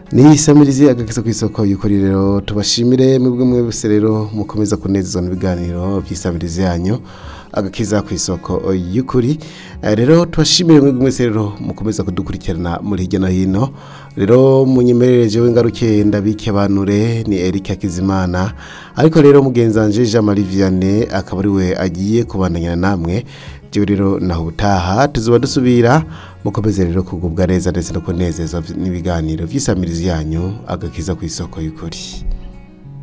ni isamirizi agakiza ku isoko y'ukuri rero tubashimire mwebwe mwese rero mukomeza kunezezwa n'ibiganiro by'isamirizi yanyu agakiza ku isoko y'ukuri Eh, rero tubashimire mwebwe mwese rero mukomeza kudukurikirana muri hirya no hino rero munyemerereje w'ingaruke ndabike banure ni Eric Akizimana ariko rero mugenzanje Jean Marie Vianney akaba ari we agiye kubandanya namwe jewe rero naho ubutaha tuzoba dusubira mukomeze rero kugubwa neza ndetse no kunezezwa n'ibiganiro by'isamirizi yanyu agakiza ku isoko y'ukuri